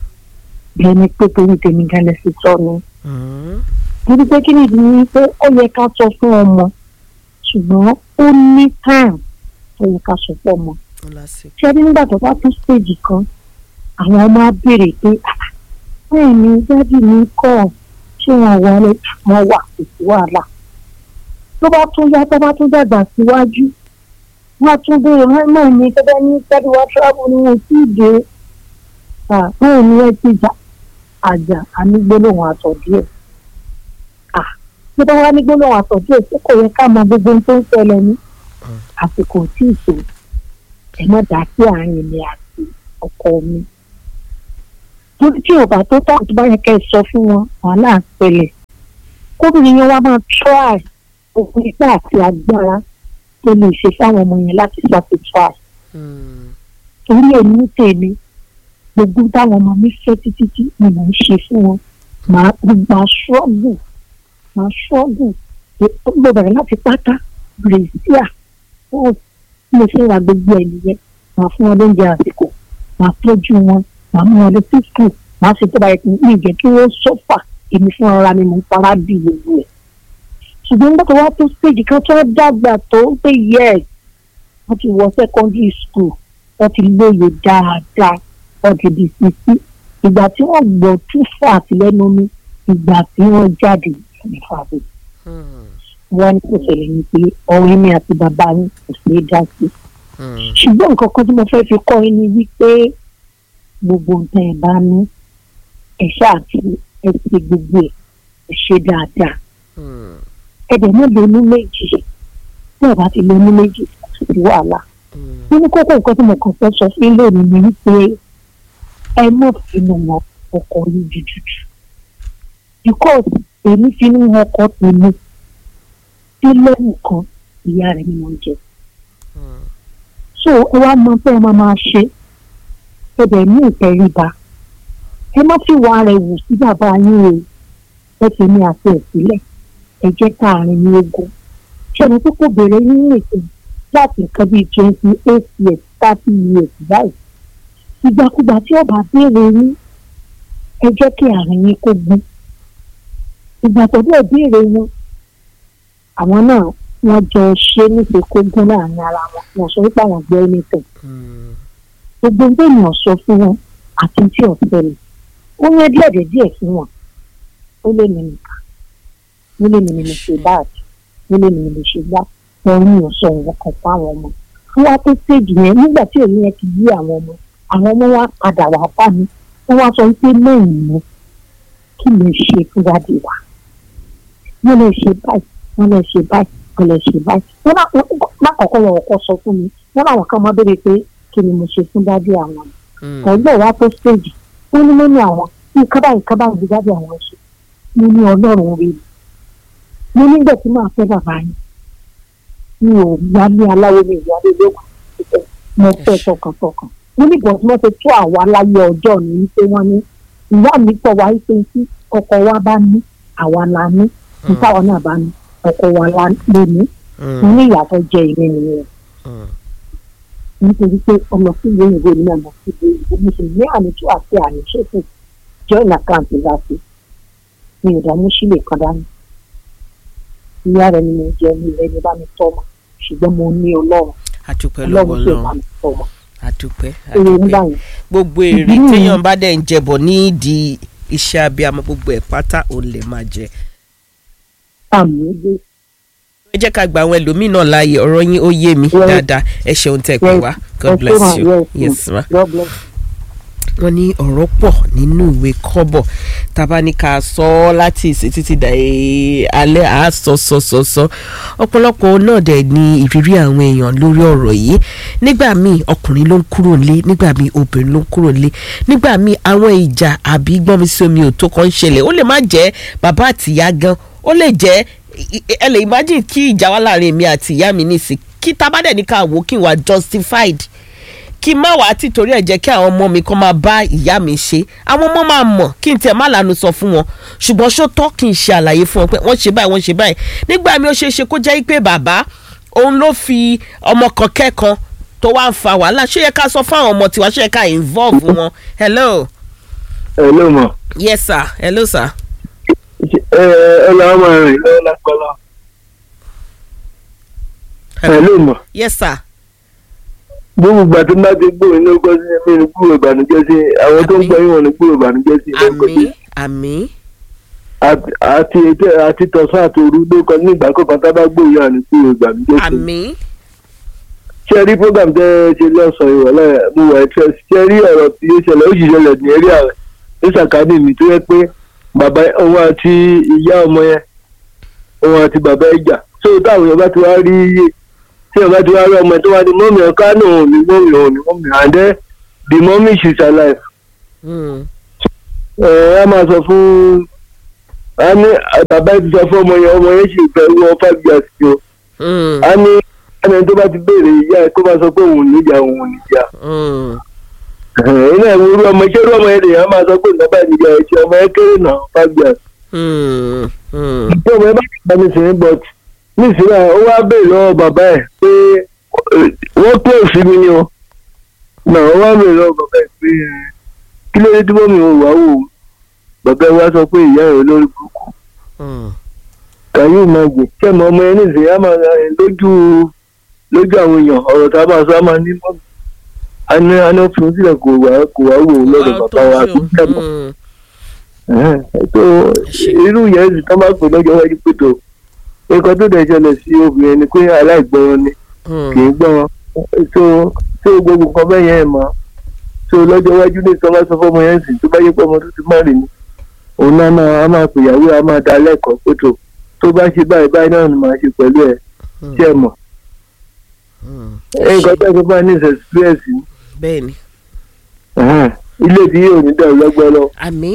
ẹni pé torí tèmi gan lè fi sọ ni torí pé kí nìdí ni pé ó yẹ ká sọ fún ọmọ ṣùgbọ́n ó ní time ó yẹ ká sọ fún ọmọ ṣé ní nígbà tó bá tún stage kan àwọn ọmọ á béèrè pé "Ah, bẹ́ẹ̀ ni dádì mi kọ́ ṣé wọn wọlé wọn wà kò sí wàhálà tó bá tún yá tó bá tún dàgbà síwájú wọn á tún béèrè wọn náà ní gẹ́gẹ́ ní dádì wa travel ni wọn tí ì dé Ah, bẹ́ẹ̀ ni ẹ ti jà àjà ànígbólóhùn àtọ̀ díẹ̀ Ah, bí wọ́n wá ní gbólóhùn àtọ̀ díẹ̀ tí kò yẹ ká mọ gbogbo ohun tó ń ṣẹlẹ̀ ní àsìkò tí ì tó ẹ má dá sí àárín mi àti ọkọ mi torí tí ọba tó tọ́ tó bá yẹ kẹ́ ẹ sọ fún wọn wàhálà ń ṣẹlẹ̀ kóbìnrin yẹn wá máa try òkú ipá àti agbára tó lè ṣe fáwọn ọmọ yẹn láti satisfy torí èmi ń tèmi gbogbo táwọn ọmọ mi fẹ́ títí tí ni mò ń ṣe fún wọn màá máa ṣọ́ọ̀gù máa ṣọ́ọ̀gù mo bẹ̀rẹ̀ láti pátá brazil ó mo ṣe ra gbogbo ẹ̀ nìyẹn màá fún wọn lóúnjẹ àsìkò màá tọ́jú wọn màá mú wọn lọ sí school màá ṣe tó bá yẹ kí n jẹ́ kí wọ́n sọ́fà èmi fún ara mi mò ń fara bí gbogbo ẹ̀ ṣùgbọ́n nígbà tó wá tó stage kan tó dàgbà tó ń pè yes wọ́n ti wọ secondary school wọ́n ti lóye dáadáa wọ́n ti di sisi ìgbà tí wọ́n gbọ́ tún fà àtìlẹ́nu mi ìgbà tí wọ́n jáde ní fàbí wọ́n ní kò ṣẹlẹ̀ ní pé ọ̀rẹ́ mi àti bàbá yín kò sí é dá sí ṣùgbọ́n nǹkan kan tí mo fẹ́ fi kọ́ yín ni wípé gbogbo nǹkan ẹ̀ bá ní ẹ̀ ṣáà ti ẹ̀ ṣe gbogbo ẹ̀ ẹ̀ ṣe dáadáa ẹ̀dẹ̀ náà lónú méjì tí ẹ̀ bá ti lónú méjì kò sí wàhálà nínú kókó nǹkan tí mo kàn fẹ́ sọ fún lónìí ni wípé ẹ mọ̀ finú wọn ọkọ̀ yín jùjùjù because èmi finú wọn ọkọ̀ tèmi tí lẹ́yìn kan ìyá rẹ̀ ni mo ń jẹ so ẹ wá mọ pé ẹ máa máa ṣe ẹ bẹ̀ ní ìtẹríba ẹ má fi wà rẹ̀ wù sí bàbá yín o ẹ fi ní àti ẹ̀ sílẹ̀ ẹ jẹ́ káàrin ní ogun ṣẹ́ni tó kò béèrè nínú ètò láti nǹkan bíi twenty eight years thirty years báyìí ìgbàkúgbà tí ọba béèrè yín ẹ jẹ́ kí àárín yín kó gún ìgbà tó bẹ́ẹ̀ béèrè wọn àwọn náà wọ́n jọ ṣe níṣe kó gún láàrin ara wọn wọ́n sọ wípé àwọn gbọ́ ẹni tẹ̀ gbogbo ń bẹ́ẹ̀ náà sọ fún wọn àti tí ọ̀sẹ̀ rẹ̀ ó yẹn díẹ̀ díẹ̀ fún wọn ó lè mi nìkan ó lè mi ní mo ṣe báàgì ó lè mi ní mo ṣe gbá wọn ní ọ̀sọ̀ wọn kan fún àwọn ọmọ fún wa tó stage yẹn nígbà tí èmi yẹn ti yí àwọn ọmọ àwọn ọmọ wa padà wá bá mi wọ́n wá sọ wípé lẹ́yìn mi kí lè ṣe fún wádì wa wọ́n lè ṣe báyìí wọ́n lè ṣe báyìí wọ́n lè ṣe báyìí wọ́n lákọ̀ọ́kọ́ wọn kọ́ sọ fún mi wọ́n láwọn kan máa béèrè pé kí ni mo ṣe fún dádì àwọn ọ̀gbọ́n wa tó stage wọ́n ní lónìí àwọn nǹkan báyìí nǹkan báyìí bí dádì àwọn ṣe mo ní ọlọ́run rí mi mo nígbà tí màá fẹ́ bàbá yín mi ò yálé aláwo mi ìyálé lóko mo fẹ́ tọkàntọkàn wọ́n ní bọ̀dé wọ́n ti tó àwa láyé ọjọ́ ní wípé wọ́n ní ìyá mi pọ̀ wá wípé tí ọkọ wa bá ní àwa la ní nítawọn náà bá ní ọkọ wa la lè ní wọ́n ní ìyàtọ̀ jẹ ìrìn nìyẹn nítorí pé ọmọ sí ìlú òyìnbó ní àmọ́ sí ìlú òyìnbó mo sì ní àníjú àti àníṣòfò join account láti mi ò dààmú sílẹ̀ kan dání ìyá rẹ̀ ni mo jẹ́ ní ilẹ̀ ní bá mi tọ́ ọmọ ṣùgbọ́n mo ní ọlọ́run àdúpẹ́ lọ́wọ́ ọlọ́run sì bá ọlọ́run mi tọ́ ọmọ àdúpẹ́ èrè nígbà àdúpẹ́ yẹn gbogbo èrè téèyàn bá dẹ̀ ń jẹbọ̀ nídìí iṣẹ́ abiyamọ gbogbo ẹ̀ pátá òun lè máa jẹ. àmì gbé ẹ jẹ́ ká gba àwọn ẹlòmíín náà láàyè ọ̀rọ̀ yín ó yé mi dáadáa ẹ ṣeun tẹ́ ẹ pè wá god bless you yes ma. God bless wọ́n ní ọ̀rọ̀ pọ̀ nínú ìwé kọ́bọ̀ tábà ní ká sọ ọ́ láti ìsìn títí dà ẹ́ alẹ́ à á sọ sọ sọ sọ ọ̀pọ̀lọpọ̀ náà dẹ̀ ní ìrírí àwọn èèyàn lórí ọ̀rọ̀ yìí nígbà míì ọkùnrin ló ń kúrò nílé nígbà míì obìnrin ló ń kúrò nílé nígbà míì àwọn ìjà àbí gbọ́nmi sí omi òtó kan ń ṣẹlẹ̀ ó lè má jẹ́ bàbá àtìyá gan ó lè jẹ́ ẹ lè imagine kí ìjà wà láàrin èmi àti ìyá mi nísìn kí tábàdẹ̀ ní ká wò kí n wà justified kí n má wàá tí torí ẹ̀ jẹ́ kí àwọn ọmọ mi kan máa bá ìyá mi ṣe àwọn ọmọ máa mọ̀ kí n tiẹ̀ má lanu sọ fún wọn ṣùgbọ́n ṣó tọ́ kí n ṣe àlàyé fún wọn pé wọ́n ṣe báyìí wọ́n ṣe báyìí nígbà mi ó ṣeé ṣe kó jẹ́ pé bàbá òun ló fi ọmọ kan kẹ́kan tó wá ń fa wàhálà ṣé yẹ ká sọ fáwọn ọmọ tiwa ṣé yẹ ká involve wọn hello ẹ ló mọ̀ yes sir hello sir. ẹ ẹ lọ́wọ́ máa rìn lọ́wọ́ lápẹ́lá ẹ ló mọ̀ yes sir. gbogbo ìgbà tí bá ti gbòòrò ní ọkọ sí mi ní gbòòrò ìbànújẹ́ sí àwọn tó ń gbọ́ yín wọn ní gbòòrò ìbànújẹ́ sí àmì àmì àti àti ètò- àti tọ̀sán àti òru ló kọ ní ìgbà kọ̀ọ̀kan tá a bá gbòòrò yàn ní gbòòrò ìbànújẹ́ sí àmì ṣe rí program tẹ ẹ ṣe lọ́sàn-án ìrọ̀lẹ́ mo wà ẹ̀ ṣe rí ọ̀rọ̀ tí ó ṣẹlẹ̀ ó sì ṣẹlẹ̀ ní eré ààrẹ ní sàkádì mi tó yẹ pé bàbá òun àti ìyá ọmọ yẹn òun àti bàbá ẹ̀ jà tó táwọn èèyàn bá ti wá rí tí èèyàn bá ti wá rí ọmọ ẹ̀ tó wá ní mọ́mì ẹ̀ kánò òun ní mọ́mì òun ní mọ́mì and then the mommy she's alive ẹ̀ ẹ́ máa sọ fún a ní bàbá ẹ̀ ti sọ fún ọmọ yẹn ọmọ yẹn sì fẹ́ wọ five years o a ní ẹni tó bá ti béèrè ìyá ẹ̀ kó bá sọ pé òun ò níjà òun ò níjà iná ìwúrú ọmọ iṣẹ́ irú ọmọ yẹn lèèyàn máa sọ pé nǹkan báyìí níjà ẹ̀ ṣe ọmọ yẹn kéré náà five years. bí ọmọ yẹn bá ti bá mi sìn but nísìnyí ó wá béèrè lọ́wọ́ bàbá ẹ̀ pé eh, wọ́n pè sí mi ni o náà ó wá béèrè lọ́wọ́ bàbá ẹ̀ pé eh, kí ló dé tí mọ́mí ò wá wò ó bàbá ẹ̀ wá sọ pé ìyá ẹ̀ olórí burúkú kàyé ìmọ̀gbìn kẹ́mọ ọmọ yẹn nísìnyí á máa rìn lójú lójú àwọn èèyàn ọ̀rọ̀ tá a máa sọ á máa ní mọ́mí a ní a ní fún sílẹ̀ kò wá kò wá wò ó lọ́dọ̀ bàbá wa àti kẹ́mọ tó irú yẹn sì tán bá pè lọ́jọ́ wájú pé tó nǹkan tó dẹ̀ ṣẹlẹ̀ sí obìnrin ni pé aláìgbọràn ni kì í gbọ́n tó tó gbogbo nǹkan bẹ́ẹ̀ yẹn mọ́ tó lọ́jọ́ wájú ní ìtọ́ bá sọ fọ́mọ yẹn sì tó bá yẹ pé ọmọ tó ti má rìn ni òun náà máa á máa pèyàwó á máa dá lẹ́kọ̀ọ́ pé tó tó bá ṣe báyìí báyìí náà ni màá ṣe pẹ̀lú ẹ̀ tí ẹ mọ̀ nǹkan tó ṣe bá ní ìṣẹ̀sìpírẹ́sì bẹ́ẹ̀ni ilé tí yóò ní dẹ̀rù lọ́gbọ́ lọ. àmì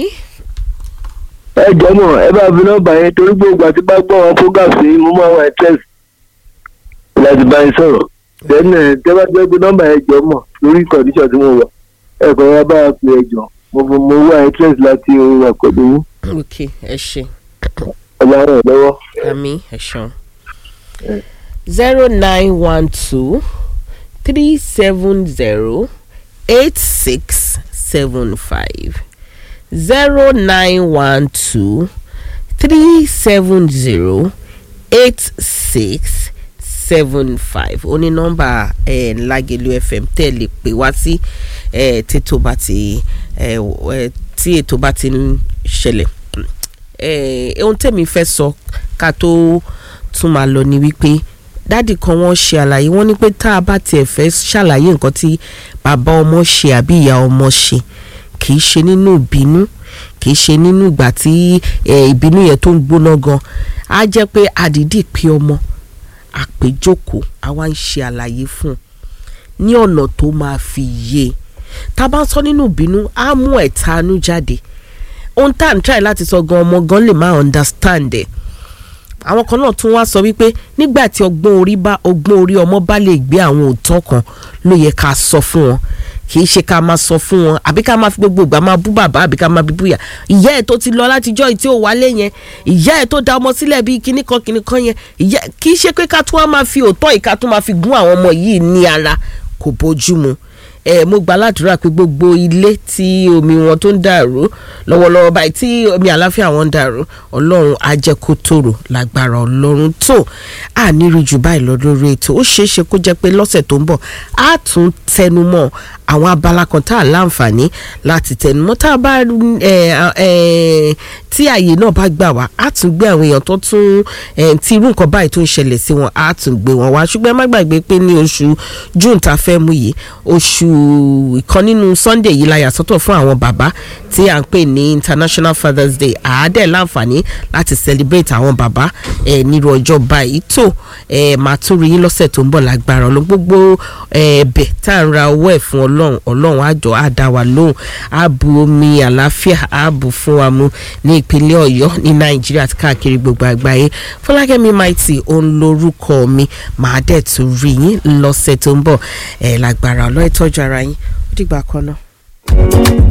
ẹ jọmọ ẹ bá fi nọ́mbà yẹn torí gbogbo àti bá gbọ́ wọn program sí mo máa wà test láti bá yín sọ̀rọ̀ then ẹ tẹ́ bá gbé nọ́mbà yẹn jọmọ lórí condition tí mo wà ẹ kọ́ wa bá a pè ẹ jọ mo fọ mo wà test láti orí àkọ́dé yín ok ẹ ṣe ọba rẹ̀ lọ́wọ́. àmì ẹ ṣeun zero nine one two three seven zero eight six seven five zero nine one two three seven zero eight six seven five ó ní nọ́mbà eh, Lágelú FM tẹ́ ẹ lè pè wá sí eh, tètò bá ti eh, eh, tí ètò bá ti ń ṣẹlẹ̀ eh, ohun tẹ̀mí fẹ́ sọ ká tó tún máa lọ ni wípé dádì kan wọ́n ṣe àlàyé wọ́n ní pé tá a bá tiẹ̀ fẹ́ ṣàlàyé nǹkan tí bàbá ọmọ ṣe àbí ìyá ọmọ ṣe kì í ṣe nínú ìbínú kì í ṣe nínú ìgbà tí eh, ìbínú yẹn tó ń gbóná gan á jẹ́ pé àdìdì pé ọmọ àpéjókòó àwa ń ṣe àlàyé fún un ní ọ̀nà tó máa fi yé e tá a bá ń sọ nínú ìbínú á mú ẹ̀tanú jáde ohun tá à ń try láti sọ gan ọmọ gan lè má understand ẹ̀ àwọn kan náà tún wá sọ wípé nígbà tí ọgbọ́n orí bá ọgbọ́n orí ọmọ bá lè gbé àwọn òótọ́ kan ló yẹ ká sọ fún wọn kì í ṣe ká máa sọ fún wọn àbí ká máa fi gbogbo ìgbà máa bú bàbá àbí ká máa bí búyà ìyá ẹ̀ tó ti lọ látijọ́ tí ò wálé yẹn ìyá ẹ̀ tó da ọmọ sílẹ̀ bíi kíní kan kíní kan yẹn ìyá kì í ṣe pé ká tún wá máa fi òótọ́ ìka tún máa fi gún àwọn ọmọ yìí ní ara kò bójú mu ẹ mo gba aládùúrà pé gbogbo ilé tí omi wọn tó ń dàrú lọ́wọ́lọ́wọ́ báyìí tí omi àláfíà wọn ń dàrú ọlọ́run á jẹ́ kó tòrò lágbára ọlọ́run tó à nírí jù báyìí lọ lórí ètò ó ṣeé ṣe kó jẹ́ pé lọ́sẹ̀ tó ń bọ̀ á tún tẹnumọ́ àwọn abala kan tá a láǹfààní láti tẹnumọ́ tá a bá ẹ ẹ tí àyè náà bá gbà wá á tún gbé àwọn èèyàn tó tún ẹ tí irú nǹkan báyìí tó ń ṣẹlẹ̀ sí wọn á tún gbé wọn wá ṣùgbọ́n ẹ má gbàgbé pé ní oṣù june tá a fẹ́ mú yìí oṣù ìkan nínú sunday yìí la yà sọ́tọ̀ fún àwọn bàbá tí à ń pè ní international fathers day àádẹ́ láǹfààní láti celebrate àwọn bàbá ẹ̀ nírú ọjọ́ báyìí tó ẹ̀ máa tún rí yín lọ́sẹ̀ tó ń bọ̀ lágbára ọlọ́run gbogbo ẹ̀bẹ̀ tá à ń ra owó ẹ̀ fún ọlọ́run ọlọ́run àjọ àdá wa lóhùn ààbò omi àlàáfíà ààbò fún wa mu ní ìpínlẹ̀ ọ̀yọ́ ní nàìjíríà àti káàkiri gbogbo àgbáyé fọlákẹ́mi maiti òun lorúkọ mi màá dẹ̀ tún rí yín lọ́sẹ̀ tó ń bọ̀ ẹ̀ lágbára ọlọ́ ìtọ́jú ara yín ó dìgbà kan náà.